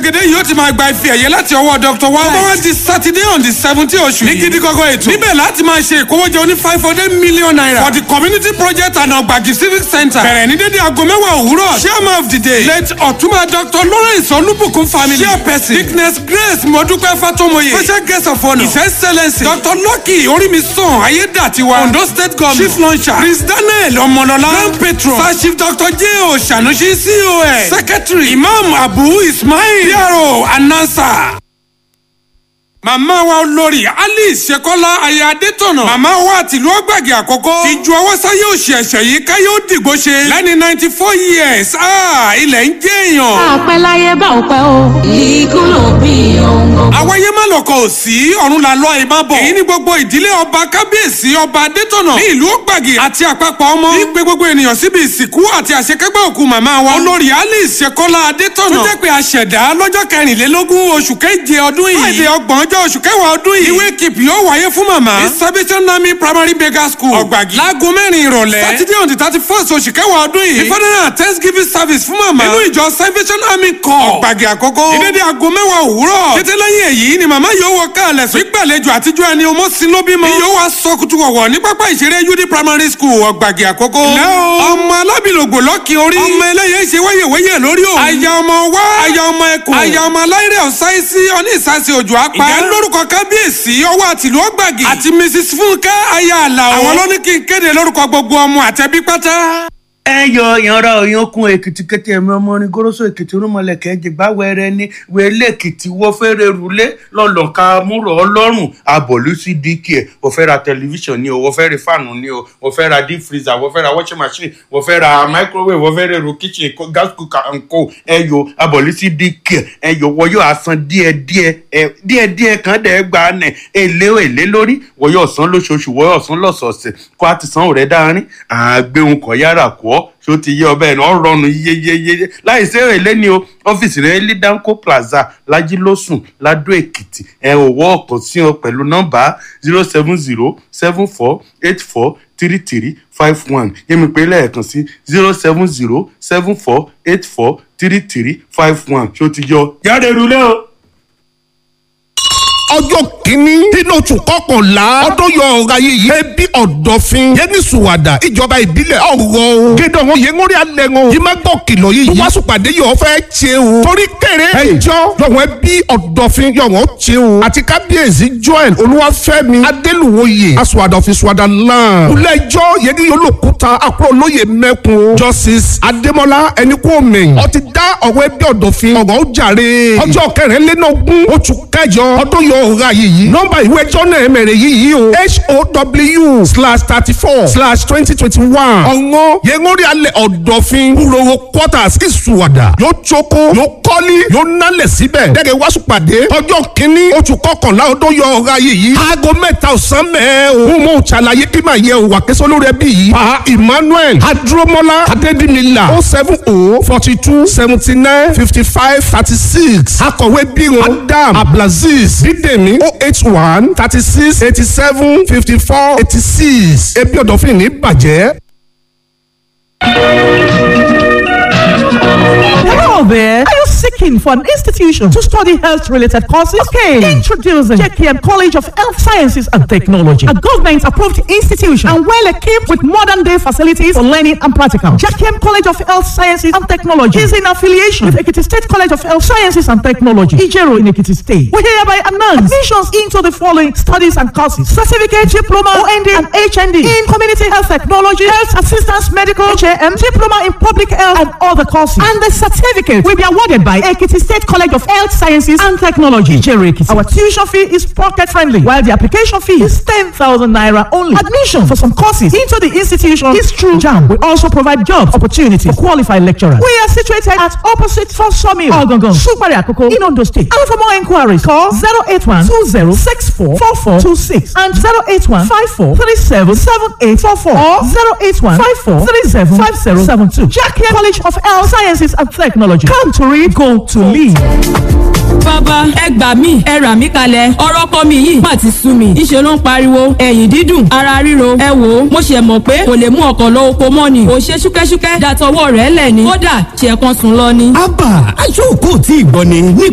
gẹ́gẹ́ yóò ti máa gba ife ẹ̀yẹ láti ọwọ́ dr wa. ọmọ wa di saturday on the seventeen oṣù yìí. ní gidi gọ́gọ́ ètò. níbẹ̀ láti máa ṣe ìkówójẹ oní five hundred million naira. for the community project and ọgbàgì civic center. bẹ̀rẹ̀ ní dédé aago mẹ́wàá òwúrọ̀. chairman of the day. late ọ̀túnba dr lawrence olúbùkún family. chairperson dickness grace mọ́dúpẹ́ fatomoye. special guest of honour. his excellence. dr lucky orímisàn ayédàtiwa. ondo state government. chief launcher. prince daniel ọmọlọlá. grand patron. sir chief dr j o sanusi cos. secretary. imam abu ismail. pro announcer màmá wa olórí alice sekola aya adétọ̀nà màmá wa àtìlú ọgbàgì àkọ́kọ́ ti ju ọwọ́ sáyé òsì ẹ̀ṣẹ̀ yìí káyé ó dìgbò ṣe lẹ́ni ninety four years ah, ilẹ̀ ń jẹ́ èèyàn. àpẹ láyé bá ò pẹ́ o. ikú ló bí ohun gbogbo. àwáyé má lọkọ̀ ò sí ọ̀run là lọ ìmá bọ̀. èyí ni gbogbo ìdílé ọba kábíyèsí ọba adétọ̀nà ní ìlú ọgbàgì àti àpapọ̀ ọmọ. ní pé gbogbo ènìyàn síbi ìsìnkú àti àṣekágbá òkú màmá wa. olórí alice sekola adétọ̀nà. tó jẹ́ pé àṣẹ̀dá lọ́jọ́ kẹrìnlélógún oṣù keje ọdún yìí. friday ọgbọ̀n ọjọ́ oṣù kẹwàá ọdún yìí. ìwé kìpì yóò wáyé fún màmá. ní salvation army primary beggar school. ọ̀gbàgì. láago mẹ́rin ìrọ̀lẹ́. saturday on the thirty first oṣù kẹwàá ọdún yìí. ìfọdúnrún thanksgiving service fún màmá. nínú ìjọ salvation army corps. ọ̀gbàgì àkọ́kọ́. ìdédé aago mẹ́wàá òwúrọ̀. kété lẹ́yìn èyí ni màmá yóò wọ káàlẹ̀ sùn. ìgbàlejò àtijọ́ ẹni ọmọ sí ló bímọ. yóò wá sọ kutu wọ̀wọ̀ ní pápá ìṣeré ud primary school ọ̀gbàgì àkọ́kọ́. lẹ́ o. ọmọ alábìlògbò lọ́kì orí. ọmọ eléyè ṣe wáyèwáyè lórí o. aya ọmọ wá. aya ọmọ ẹkùn. aya ọmọ aláìrẹ̀ ọ̀sáìsì ọní ìsàsì òjò apá. ìyá lórúkọ kábíyèsí ọwọ́ àtìlú ọgbàgì. àti mrs fúnkẹ́ aya àlàó. àwọn ló ní kí n kéde lórúkọ gbogbo ọmọ àtẹbí pátá ẹ yọ ìyanra òyankun èkìtì kété ẹmí ọmọ orin goroso èkìtì rúmọlẹkẹ jìgbà wẹrẹ ní wẹlé èkìtì wọfẹrẹ rúlé lọlọka múrò ọlọrun abọlùsí dk ẹ wọfẹ ra tẹlifíṣàn ni o wọfẹ ra fáànù ni o wọfẹ ra deep freezer wọfẹ ra washing machine wọfẹ ra microwave wọfẹ ra èrò kitchen gas cooker and co ẹ yọ abọlùsí dk ẹ yọ wọyọ asan díẹdíẹ ẹ díẹdíẹ kan dẹ gbà nẹ èlé èlé lórí wọyọ ọsán lóṣooṣù wọyọ ọsán lọsọọsẹ kó a ti san òrẹ dáárín àgbéhùn kọ yára kọ ọ ṣó ti yé ọbẹ̀ náà rọrùn yeyeyeye láì sí èrè lẹ́ni o ọ́fíìsì rẹ̀ lidanco plaza lajilósùn ladó èkìtì ẹ ò wọ́ ọ̀kan sí ọ pẹ̀lú nọ́mbà zero seven zero seven four eight four three three five one yẹ́mi pé lẹ́ẹ̀kan sí zero seven zero seven four eight four three three five one ṣó ti yọ yára èrú lẹ́ o ọjọ́ kìíní nínú oṣù kọkànlá ọdún yọ ọ̀rọ̀ ayé yìí ẹbí ọ̀dọ̀fin yẹni sùwàdà ìjọba ìbílẹ̀ ọ̀rọ̀ o gédé ọ̀hún yẹn ń rí alẹ́ wọn yìí má gbọ́ kìlọ̀ yìí yìí wàásùpàdé yọ̀ fẹ́ ṣe o torí kéré ẹjọ́ yọ̀wọ̀n ẹbí ọ̀dọ̀fin yọ̀wọ̀n ṣe o àti kábíyèsí joel olúwàfẹ́mi adélùwòye asùwàdàfin sùwàdà lan ilé-ẹjọ́ yẹn ní olókùúta àkúrò olóye mẹ́kun justice adémọlá ẹnikúnmi ó ti dá ọ̀rọ̀ ẹbí ọ̀dọ̀fin ọ̀rọ̀ ó jàre ọjọ́ kẹrìnlélógún oṣù kẹjọ ọdún yọ ọ̀rọ̀ ayé yìí nọ́mbà ìwé ẹjọ́ náà mẹ̀rẹ̀ yìí yìí o how slash thirty four slash twenty twenty one ọ̀ngọ́ yẹngórí alẹ́ ọ̀dọ̀fin wúrowó quarters ìsùwàdà yóò tsoko yóò kọ́lí yóò nálẹ̀ síbẹ̀ dẹ́gẹ̀ wáṣù pàdé ọjọ́ kínní oṣù kọkànlá ọdún yọ ọ̀rọ̀ ayé yìí aago mẹ́ta ọ̀sán mẹ́ẹ̀ o mo mọ̀ ṣàlàyé kí màá yẹ òwà kẹsàn lórí ẹbí yìí pa emmanuel adromola adedimila o seven o forty two seventy nine fifty five thirty six akọ̀wé bíran adam abdulaziz bídèmí o eight one thirty six eighty seven fifty four eighty six ebi ọ̀dọ̀fin ní bàjẹ́. Hello there. Are you seeking for an institution to study health related courses? Okay. Introducing JKM College of Health Sciences and Technology, a government approved institution and well equipped with modern day facilities for learning and practical. JKM College of Health Sciences and Technology is in affiliation with Ekiti State College of Health Sciences and Technology, Ijero in Ekiti State. We hereby announce admissions into the following studies and courses certificate, diploma, OND, and HND in community health technology, health assistance, medical, HAM, diploma in public health, and other courses. And the certificate will be awarded by Ekiti State College of Health Sciences and Technology, Ijero Ekiti. Our tuition fee is pocket friendly, while the application fee is 10,000 naira only. Admission for some courses into the institution is through JAM. We also provide job opportunities for qualified lecturers. We are situated at opposite First Sawmill, Ogongon, Supari Akoko, in Ondo State. And for more inquiries, call 081 2064 4426 and 081 54 37 7844 or 081 54 37 5072. Jackie College of Health Sciences and Technology. Come to read, go to lead. bàbá ẹ gbà mí ẹ rà mí kalẹ̀ ọ̀rọ̀ kọ́ mi yìí má ti sú mi ìṣe ló ń pariwo ẹ̀yìn dídùn ara ríro ẹ wò ó mo ṣe mọ̀ pé kò lè mú ọkọ̀ lọ oko mọ́ ni kò ṣe ṣúkẹ́ṣúkẹ́ dàtọwọ́ rẹ̀ lẹ̀ ni kódà ṣe kan sùn lọ ni. abba aṣọ òkú tí ì gbọ́ ni